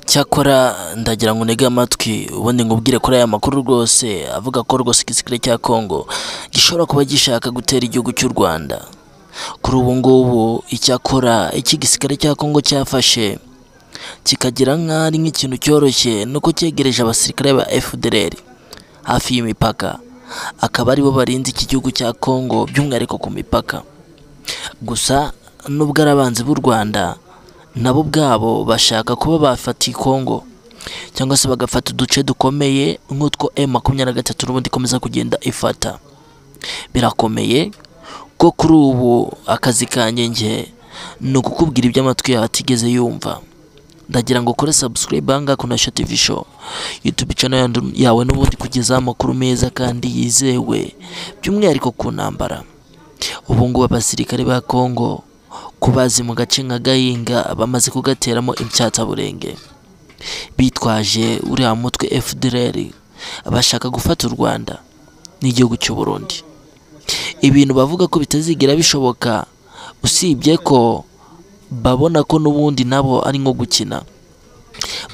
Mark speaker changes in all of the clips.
Speaker 1: cyakora ndagira ngo unege amatwi ubundi ngubwire kuri aya makuru rwose avuga ko rwose igisirikare cya Congo gishobora kuba gishaka gutera igihugu cy'u Rwanda kuri ubu ngubu icyakora iki gisirikare cya Congo cyafashe kikagira nk'aho ari nk'ikintu cyoroshye ni uko cyegereje abasirikare ba FDLR hafi y'imipaka akaba aribo barinze iki gihugu cya Congo by'umwihariko ku mipaka gusa nubwo ari abanzi b'u Rwanda nabo ubwabo bashaka kuba bafata iyi Congo cyangwa se bagafata uduce dukomeye nk'utwo M makumyabiri na gatatu n'ubundi ikomeza kugenda ifata birakomeye ko kuri ubu akazi kanjye njye ni ukukubwira ibyo amatwi yawe atigeze yumva ndagira ngo ukore subscribe hanga kuna Sha TV show YouTube channel yandu- yawe n'ubundi kugeza amakuru meza kandi yizewe by'umwihariko ku ntambara ubu ngubu abasirikare ba Congo kubazi mu gace nka Gahinga bamaze kugateramo ibyataburenge bitwaje uriya mutwe FDLR abashaka gufata u Rwanda n'igihugu cy'u Burundi ibintu bavuga ko bitazigera bishoboka usibye ko babona ko n'ubundi nabo ari nko gukina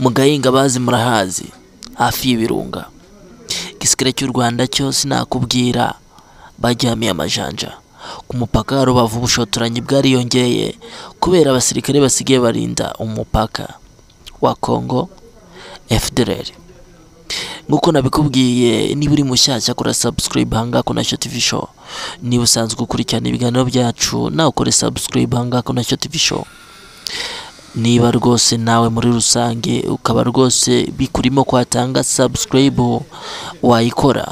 Speaker 1: mu gahinga bazi murahazi hafi y'ibirunga igisirikare cy'u Rwanda cyo sinakubwira baryamiye amajanja ku mupaka wa Rubavu ubushotoranyi bwariyongeye kubera abasirikare basigaye barinda umupaka wa Congo FDLR nk'uko nabikubwiye niba uri mushyashya kora subscribe hanga na Sha TV show niba usanzwe ukurikirana ibiganiro byacu nawe ukore subscribe hanga na Sha TV show niba rwose nawe muri rusange ukaba rwose bikurimo kwatanga subscribe wayikora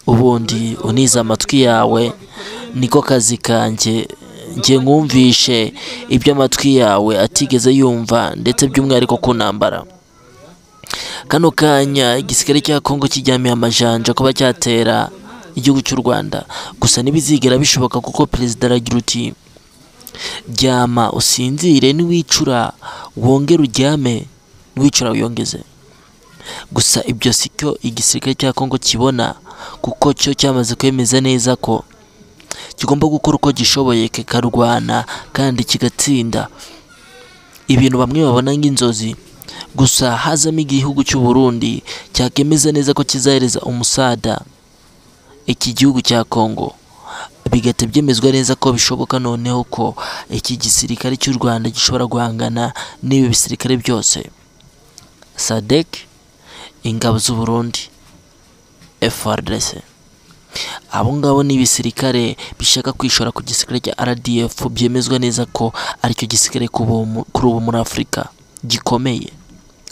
Speaker 1: ubundi unize amatwi yawe niko kazi kanjye njye nkumvishe ibyo amatwi yawe atigeze yumva ndetse by'umwihariko ku ntambara kano kanya igisirikare cya Congo kijyamiye amajanja kuba cyatera igihugu cy'u Rwanda gusa ntibizigera bishoboka kuko perezida aragira uti ryama usinzire niwicura wongere uryame niwicura wiyongeze gusa ibyo sicyo igisirikare cya Congo kibona kuko cyo cyamaze kwemeza neza ko kigomba gukora uko gishoboye kikarwana kandi kigatsinda ibintu bamwe babona nk'inzozi gusa hazamo igihugu cy'u Burundi cyakemeza neza ko kizahereza umusada iki gihugu cya Congo bigahita byemezwa neza ko bishoboka noneho ko iki gisirikare cy'u Rwanda gishobora guhangana n'ibi bisirikare byose SADC ingabo z'u Burundi FARDC abo ngabo ni ibisirikare bishaka kwishora ku gisirikare cya RDF byemezwa neza ko aricyo gisirikare kuri ubu mu- kuri ubu muri Afurika gikomeye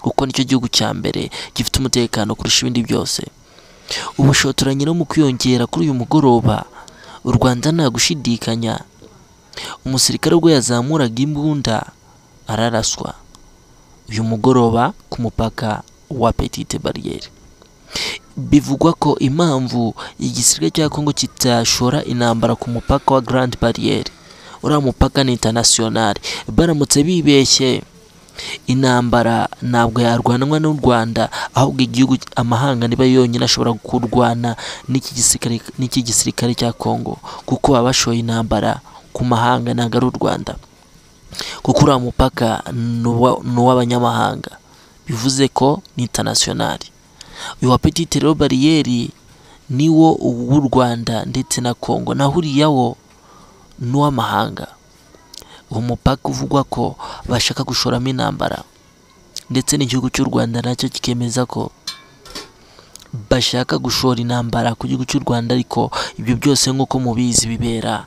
Speaker 1: kuko nicyo gihugu cya mbere gifite umutekano kurusha ibindi byose ubushotoranyi no mu kwiyongera kuri uyu mugoroba u Rwanda nta gushidikanya umusirikare ubwo yazamuraga imbunda araraswa uyu mugoroba ku mupaka wa Petite Barriere bivugwa ko impamvu igisirikare cya Congo kitashora intambara ku mupaka wa Grand Barriere uriya mupaka ni international baramutse bibeshye intambara ntabwo yarwanwa n'u Rwanda ahubwo igihugu amahanga niba yonyine ashobora kurwana n'iki gisirikare n'iki gisirikare cya Congo kuko baba bashoye intambara ku mahanga ntabwo ari u Rwanda kuko uriya mupaka ni uwa- ni uw'abanyamahanga bivuze ko ni international uyu wa Petite rero bariyeri niwo w'u Rwanda ndetse na Congo naho uriyawo ni uw'amahanga uwo mupaka uvugwa ko bashaka gushoramo intambara ndetse n'igihugu cy'u Rwanda nacyo kikemeza ko bashaka gushora intambara ku gihugu cy'u Rwanda ariko ibyo byose nk'uko mubizi bibera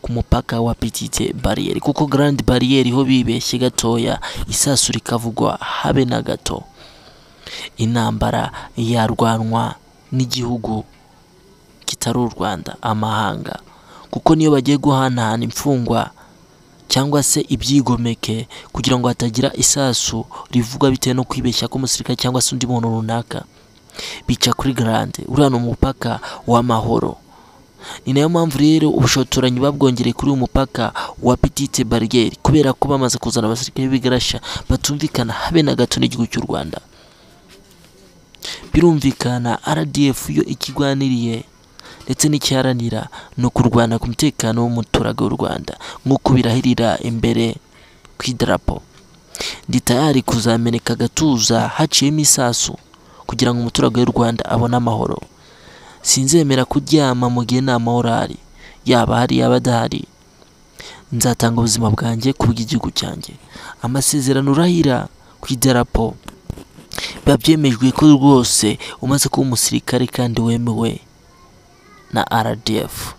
Speaker 1: ku mupaka wa Petite Barriere kuko Grand Barriere ho bibeshye gatoya isasu rikavugwa habe na gato intambara yarwanwa n'igihugu kitari u Rwanda amahanga kuko niyo bagiye guhanahana imfungwa cyangwa se ibyigomeke kugira ngo hatagira isasu rivugwa bitewe no kwibeshya k'umusirikare cyangwa se undi muntu runaka bica kuri garande uriya ni umupaka w'amahoro ni nayo mpamvu rero ubushotoranyi babwongereye kuri uyu mupaka wa Petite Barriere kubera ko bamaze kuzana abasirikare b'igarasha batumvikana habe na gato n'igihugu cy'u Rwanda birumvikana RDF yo ikigwaniriye ndetse n'ikiharanira ni ukurwana ku mutekano w'umuturage w'u Rwanda nk'uko birahirira imbere ku idarapo ndi tayari kuzameneka agatuza haciyemo isasu kugira ngo umuturage w'u Rwanda abone amahoro sinzemera kuryama mu gihe nta mahoro ahari yaba ahari yaba adahari nzatanga ubuzima bwanjye ku bw'igihugu cyanjye amasezerano urahira ku idarapo biba byemejwe ko rwose umaze kuba umusirikare kandi wemewe na RDF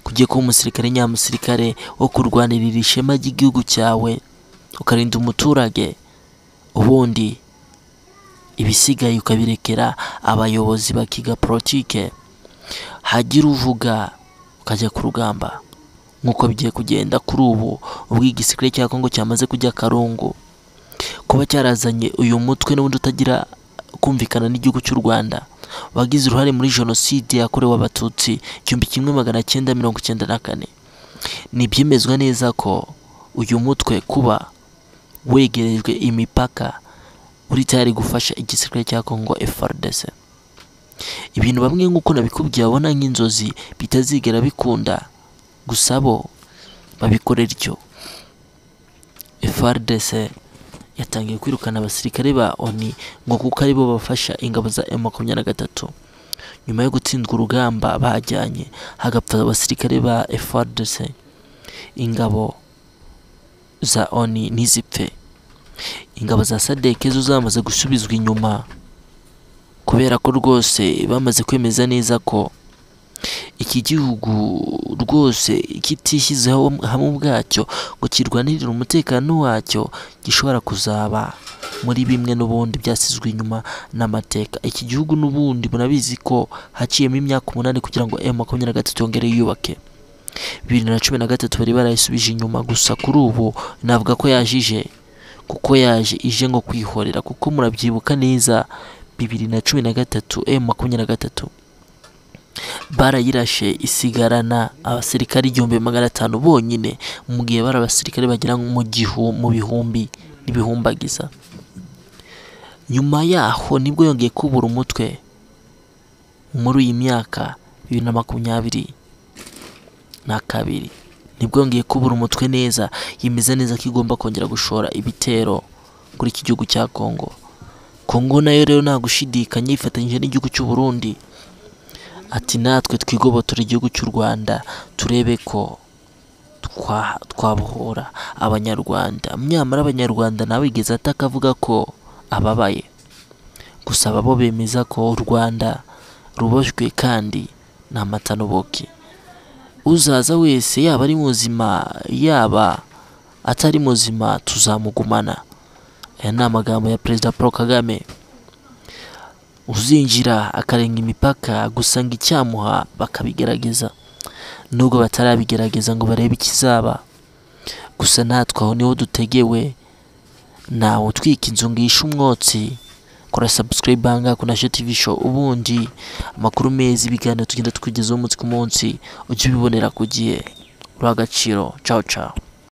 Speaker 1: kugiye kuba umusirikare nyamusirikare wo kurwanirira ishema ry'igihugu cyawe ukarinda umuturage ubundi ibisigaye ukabirekera abayobozi bakiga politike hagira uvuga ukajya ku rugamba nk'uko bigiye kugenda kuri ubu ubwo igisirikare cya Kongo cyamaze kujya akarungu kuba cyarazanye uyu mutwe n'ubundi utagira kumvikana n'igihugu cy'u Rwanda wagize uruhare muri jenoside yakorewe abatutsi igihumbi kimwe magana cyenda mirongo icyenda na kane ntibyemezwa neza ko uyu mutwe kuba wegerejwe imipaka uri tayari gufasha igisirikare cya Kongo FARDC ibintu bamwe nk'uko nabikubwiye babona nk'inzozi bitazigera bikunda gusa bo babikorera icyo FARDC yatangiye kwirukana abasirikare ba ONU ngo kuko aribo bafasha ingabo za M23 nyuma yo gutsindwa urugamba bajyanye hagapfa abasirikare ba FARDC ingabo za ONU ntizipfe ingabo za sadeke zo zamaze gusubizwa inyuma kubera ko rwose bamaze kwemeza neza ko iki gihugu rwose kitishyizeho hamwe ubwacyo ngo kirwanirire umutekano wacyo gishobora kuzaba muri bimwe n'ubundi byasizwe inyuma n'amateka iki gihugu n'ubundi murabizi ko haciyemo imyaka umunani kugira ngo M makumyabiri na gatatu yongere yiyubake bibiri na cumi na gatatu bari barayisubije inyuma gusa kuri ubu navuga ko yajije kuko yaje ije ngo kwihorera kuko murabyibuka neza bibiri na cumi na gatatu M makumyabiri na gatatu barayirashe isigarana abasirikare igihumbi magana atanu bonyine mu gihe bari abasirikare bagera mu gihu mu bihumbi n'ibihumbagiza nyuma yaho nibwo yongeye kubura umutwe muri iyi myaka bibiri na makumyabiri na kabiri nibwo yongeye kubura umutwe neza yemeza neza ko igomba kongera gushora ibitero kuri iki gihugu cya Kongo Kongo nayo rero nta gushidikanya yifatanyije n'igihugu cy'u Burundi ati natwe twigobotora igihugu cy'u Rwanda turebe ko twa- twabohora abanyarwanda nyamara abanyarwanda nawe igeze ataka avuga ko ababaye gusa aba bo bemeza ko u Rwanda ruboshywe kandi nta mata n'ubuki uzaza wese yaba ari muzima yaba atari muzima tuzamugumana aya ni amagambo ya perezida Paul Kagame uzinjira akarenga imipaka gusa ngo icyamuha bakabigerageza nubwo batarabigerageza ngo barebe ikizaba gusa natwe aho niho dutegewe nawe utwika inzu ngo yishe umwotsi kora subscribe hanga ku nasho tv show ubundi amakuru meza ibiganiro tugenda tukugezaho umunsi ku munsi ujye ubibonera ku gihe uri agaciro ciao ciao